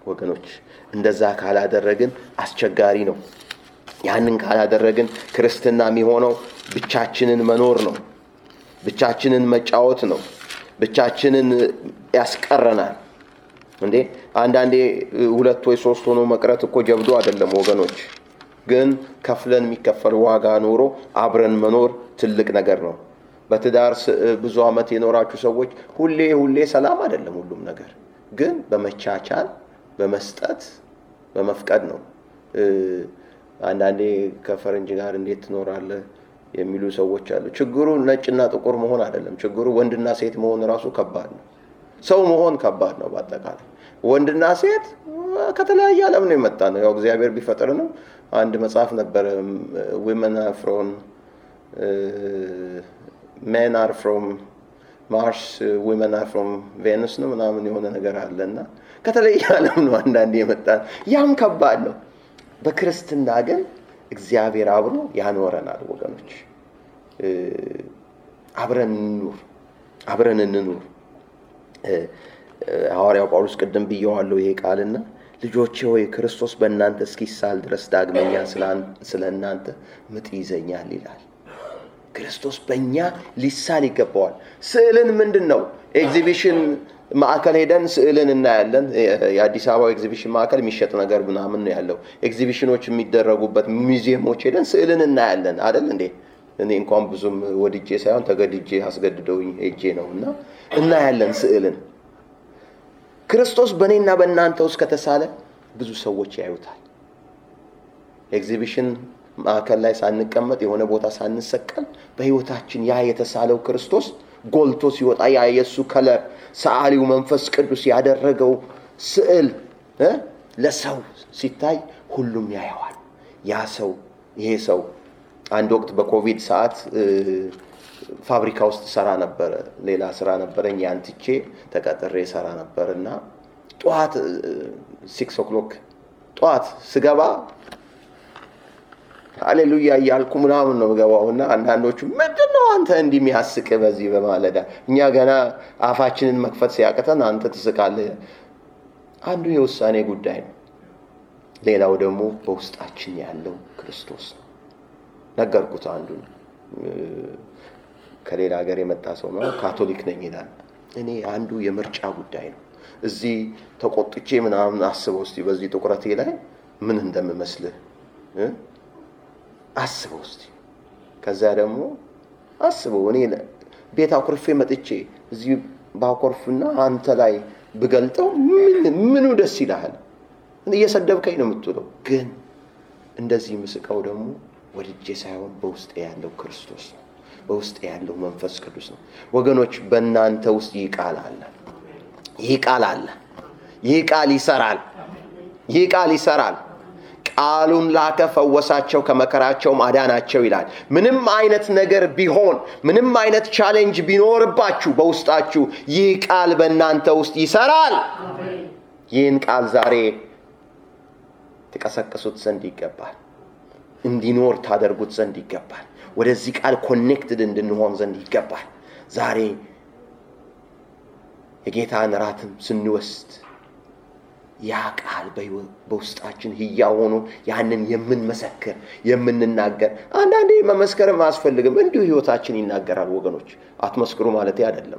ወገኖች እንደዛ ካላደረግን አስቸጋሪ ነው። ያንን ካላደረግን ክርስትና የሚሆነው ብቻችንን መኖር ነው። ብቻችንን መጫወት ነው። ብቻችንን ያስቀረናል። እንዴ አንዳንዴ ሁለት ወይ ሶስት ሆኖ መቅረት እኮ ጀብዶ አይደለም ወገኖች። ግን ከፍለን የሚከፈል ዋጋ ኖሮ አብረን መኖር ትልቅ ነገር ነው። በትዳር ብዙ ዓመት የኖራችሁ ሰዎች ሁሌ ሁሌ ሰላም አይደለም ሁሉም ነገር፣ ግን በመቻቻል በመስጠት በመፍቀድ ነው። አንዳንዴ ከፈረንጅ ጋር እንዴት ትኖራለህ የሚሉ ሰዎች አሉ። ችግሩ ነጭና ጥቁር መሆን አይደለም። ችግሩ ወንድና ሴት መሆን ራሱ ከባድ ነው። ሰው መሆን ከባድ ነው። በአጠቃላይ ወንድና ሴት ከተለያየ ዓለም ነው የመጣ ነው። ያው እግዚአብሔር ቢፈጥርንም አንድ መጽሐፍ ነበረ ዊመን ፍሮም ሜን አር ፍሮም ማርስ ዊመን አር ፍሮም ቬኑስ ነው ምናምን የሆነ ነገር አለ እና ከተለያየ ዓለም ነው አንዳንድ የመጣ ያም ከባድ ነው። በክርስትና ግን እግዚአብሔር አብሮ ያኖረናል ወገኖች። አብረን እንኑር፣ አብረን እንኑር። ሐዋርያው ጳውሎስ ቅድም ብየዋለሁ ይሄ ቃልና ልጆቼ ሆይ ክርስቶስ በእናንተ እስኪሳል ድረስ ዳግመኛ ስለ እናንተ ምጥ ይዘኛል ይላል። ክርስቶስ በእኛ ሊሳል ይገባዋል። ስዕልን ምንድን ነው ኤግዚቢሽን ማዕከል ሄደን ስዕልን እናያለን። የአዲስ አበባ ኤግዚቢሽን ማዕከል የሚሸጥ ነገር ምናምን ነው ያለው። ኤግዚቢሽኖች የሚደረጉበት ሙዚየሞች ሄደን ስዕልን እናያለን አይደል እንዴ? እኔ እንኳን ብዙም ወድጄ ሳይሆን ተገድጄ አስገድደውኝ ሄጄ ነው እና እናያለን ስዕልን። ክርስቶስ በእኔና በእናንተ ውስጥ ከተሳለ ብዙ ሰዎች ያዩታል። ኤግዚቢሽን ማዕከል ላይ ሳንቀመጥ የሆነ ቦታ ሳንሰቀል በሕይወታችን ያ የተሳለው ክርስቶስ ጎልቶ ሲወጣ ያ የእሱ ከለር ሰዓሊው መንፈስ ቅዱስ ያደረገው ስዕል ለሰው ሲታይ ሁሉም ያየዋል። ያ ሰው ይሄ ሰው አንድ ወቅት በኮቪድ ሰዓት ፋብሪካ ውስጥ ሰራ ነበረ። ሌላ ስራ ነበረኝ። ያን ትቼ ተቀጥሬ ሰራ ነበር እና ጠዋት ሲክስ ኦክሎክ ጠዋት ስገባ ሃሌሉያ እያልኩ ምናምን ነው ገባው እና አንዳንዶቹ ምንድን ነው አንተ እንዲህ የሚያስቅ በዚህ በማለዳ እኛ ገና አፋችንን መክፈት ሲያቅተን አንተ ትስቃለህ። አንዱ የውሳኔ ጉዳይ ነው። ሌላው ደግሞ በውስጣችን ያለው ክርስቶስ ነው። ነገርኩት። አንዱ ከሌላ ሀገር የመጣ ሰው ነው። ካቶሊክ ነኝ ይላል። እኔ አንዱ የምርጫ ጉዳይ ነው። እዚህ ተቆጥቼ ምናምን አስበው እስቲ በዚህ ጥቁረቴ ላይ ምን እንደምመስልህ አስበው እስቲ። ከዚያ ደግሞ አስበው እኔ ቤት አኩርፌ መጥቼ እዚህ ባኮርፍና አንተ ላይ ብገልጠው ምኑ ደስ ይልሃል? እየሰደብከኝ ነው የምትውለው። ግን እንደዚህ ምስቀው ደግሞ ወድጄ ሳይሆን በውስጤ ያለው ክርስቶስ ነው። በውስጤ ያለው መንፈስ ቅዱስ ነው። ወገኖች በእናንተ ውስጥ ይህ ቃል አለ። ይህ ቃል አለ። ይህ ቃል ይሰራል። ይህ ቃል ይሰራል። ቃሉን ላከ፣ ፈወሳቸው፣ ከመከራቸውም አዳናቸው ይላል። ምንም አይነት ነገር ቢሆን፣ ምንም አይነት ቻሌንጅ ቢኖርባችሁ በውስጣችሁ ይህ ቃል በእናንተ ውስጥ ይሰራል። ይህን ቃል ዛሬ ትቀሰቅሱት ዘንድ ይገባል። እንዲኖር ታደርጉት ዘንድ ይገባል። ወደዚህ ቃል ኮኔክትድ እንድንሆን ዘንድ ይገባል። ዛሬ የጌታን ራትም ስንወስድ ያ ቃል በውስጣችን ህያው ሆኖ ያንን የምንመሰክር የምንናገር፣ አንዳንዴ መመስከርም አያስፈልግም፣ እንዲሁ ህይወታችን ይናገራል። ወገኖች አትመስክሩ ማለት አይደለም።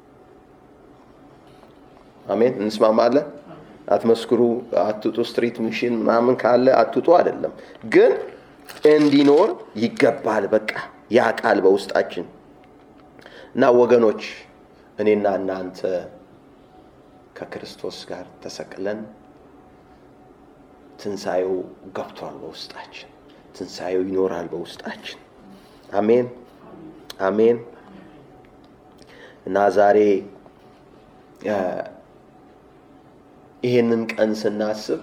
አሜን፣ እንስማማለን። አትመስክሩ፣ አትውጡ፣ ስትሪት ሚሽን ምናምን ካለ አትውጡ አይደለም፣ ግን እንዲኖር ይገባል። በቃ ያ ቃል በውስጣችን እና ወገኖች እኔና እናንተ ከክርስቶስ ጋር ተሰቅለን ትንሣኤው ገብቷል በውስጣችን። ትንሣኤው ይኖራል በውስጣችን። አሜን አሜን። እና ዛሬ ይሄንን ቀን ስናስብ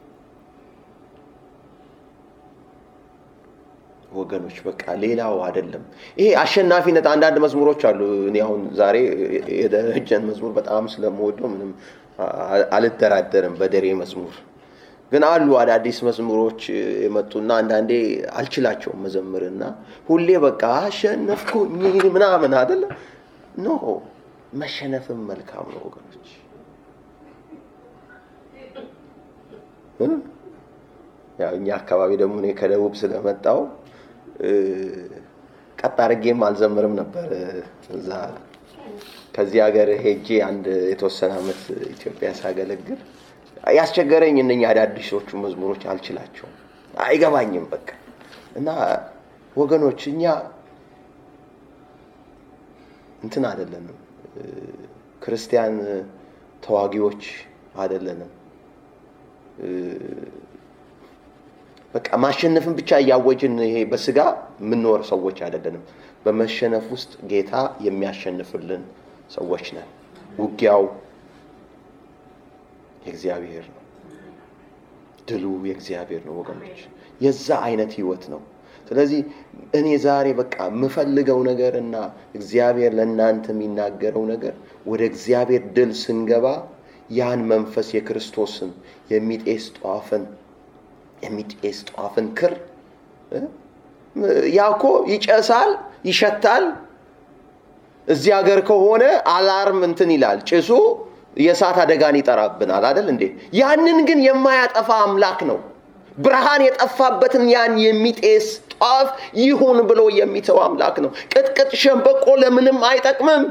ወገኖች በቃ ሌላው አይደለም። ይሄ አሸናፊነት አንዳንድ መዝሙሮች አሉ። እኔ አሁን ዛሬ የደረጀን መዝሙር በጣም ስለምወደው ምንም አልደራደርም በደሬ መዝሙር ግን አሉ አዳዲስ መዝሙሮች የመጡና አንዳንዴ አልችላቸውም መዘምርና ሁሌ በቃ አሸነፍኩኝ ምናምን አይደለም። ኖ መሸነፍም መልካም ነው ወገኖች። ያው እኛ አካባቢ ደግሞ እኔ ከደቡብ ስለመጣው ቀጥ አድርጌም አልዘምርም ነበር እዛ ከዚህ ሀገር ሄጄ አንድ የተወሰነ ዓመት ኢትዮጵያ ሳገለግል ያስቸገረኝ እነኛ አዳዲሶቹ መዝሙሮች አልችላቸውም፣ አይገባኝም በቃ እና ወገኖች እኛ እንትን አይደለንም፣ ክርስቲያን ተዋጊዎች አይደለንም። በቃ ማሸነፍን ብቻ እያወጅን ይሄ በስጋ የምንኖር ሰዎች አይደለንም። በመሸነፍ ውስጥ ጌታ የሚያሸንፍልን ሰዎች ነን። ውጊያው የእግዚአብሔር ነው። ድሉ የእግዚአብሔር ነው ወገኖች። የዛ አይነት ህይወት ነው። ስለዚህ እኔ ዛሬ በቃ የምፈልገው ነገር እና እግዚአብሔር ለእናንተ የሚናገረው ነገር ወደ እግዚአብሔር ድል ስንገባ ያን መንፈስ የክርስቶስን የሚጤስ ጧፍን የሚጤስ ጧፍን ክር ያ እኮ ይጨሳል፣ ይሸታል። እዚህ ሀገር ከሆነ አላርም እንትን ይላል ጭሱ የእሳት አደጋን ይጠራብናል አይደል እንዴ? ያንን ግን የማያጠፋ አምላክ ነው። ብርሃን የጠፋበትን ያን የሚጤስ ጧፍ ይሁን ብሎ የሚተው አምላክ ነው። ቅጥቅጥ ሸንበቆ ለምንም አይጠቅምም።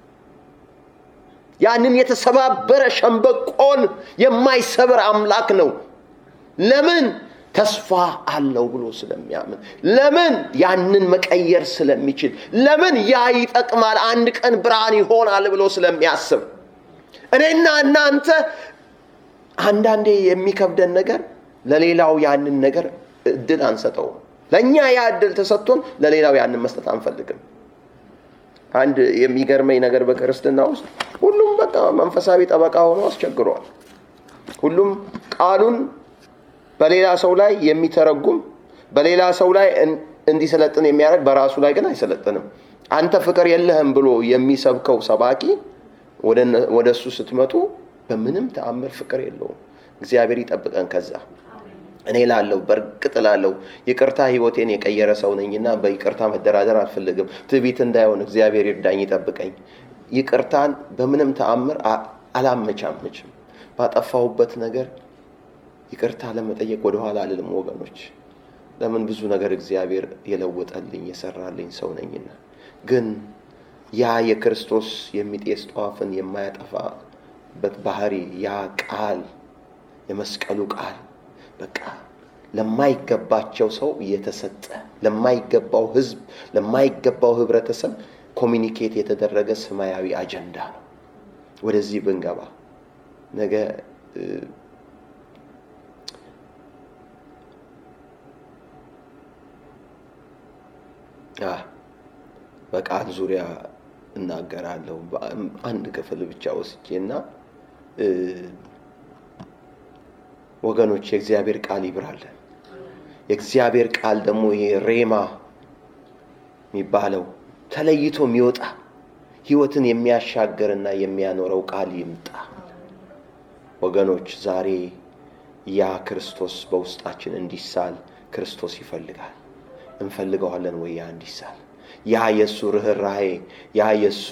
ያንን የተሰባበረ ሸንበቆን የማይሰብር አምላክ ነው። ለምን? ተስፋ አለው ብሎ ስለሚያምን። ለምን? ያንን መቀየር ስለሚችል። ለምን? ያ ይጠቅማል፣ አንድ ቀን ብርሃን ይሆናል ብሎ ስለሚያስብ። እኔና እናንተ አንዳንዴ የሚከብደን ነገር ለሌላው ያንን ነገር እድል አንሰጠውም። ለእኛ ያ እድል ተሰጥቶን ለሌላው ያንን መስጠት አንፈልግም። አንድ የሚገርመኝ ነገር በክርስትና ውስጥ ሁሉም በቃ መንፈሳዊ ጠበቃ ሆኖ አስቸግሯል። ሁሉም ቃሉን በሌላ ሰው ላይ የሚተረጉም በሌላ ሰው ላይ እንዲሰለጥን የሚያደርግ በራሱ ላይ ግን አይሰለጥንም። አንተ ፍቅር የለህም ብሎ የሚሰብከው ሰባኪ ወደ እሱ ስትመጡ በምንም ተአምር ፍቅር የለውም። እግዚአብሔር ይጠብቀን ከዛ። እኔ ላለው በእርግጥ ላለው ይቅርታ ህይወቴን የቀየረ ሰው ነኝና በይቅርታ መደራደር አልፈልግም። ትዕቢት እንዳይሆን እግዚአብሔር ይርዳኝ፣ ይጠብቀኝ። ይቅርታን በምንም ተአምር አላመቻመችም። ባጠፋሁበት ነገር ይቅርታ ለመጠየቅ ወደኋላ አልልም ወገኖች። ለምን ብዙ ነገር እግዚአብሔር የለወጠልኝ የሰራልኝ ሰው ነኝና። ግን ያ የክርስቶስ የሚጤስ ጧፍን የማያጠፋበት ባህሪ ያ ቃል የመስቀሉ ቃል በቃ ለማይገባቸው ሰው የተሰጠ ለማይገባው ህዝብ ለማይገባው ህብረተሰብ ኮሚኒኬት የተደረገ ሰማያዊ አጀንዳ ነው። ወደዚህ ብንገባ ነገ በቃል ዙሪያ እናገራለሁ። አንድ ክፍል ብቻ ወስጄ እና ወገኖች የእግዚአብሔር ቃል ይብራለን። የእግዚአብሔር ቃል ደግሞ ይሄ ሬማ የሚባለው ተለይቶ የሚወጣ ህይወትን የሚያሻገርና የሚያኖረው ቃል ይምጣ። ወገኖች ዛሬ ያ ክርስቶስ በውስጣችን እንዲሳል ክርስቶስ ይፈልጋል። እንፈልገዋለን ወይ? ያ እንዲሳል ያ የእሱ ርኅራሄ ያ የእሱ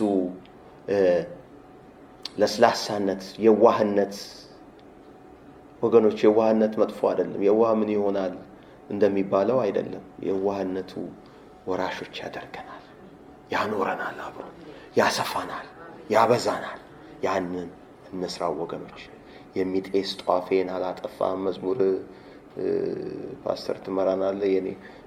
ለስላሳነት፣ የዋህነት ወገኖች የዋህነት መጥፎ አይደለም። የዋህ ምን ይሆናል እንደሚባለው አይደለም። የዋህነቱ ወራሾች ያደርገናል፣ ያኖረናል፣ አብሮ ያሰፋናል፣ ያበዛናል። ያንን እንስራው ወገኖች። የሚጤስ ጧፌን አላጠፋም መዝሙር ፓስተር ትመራናለ። የኔ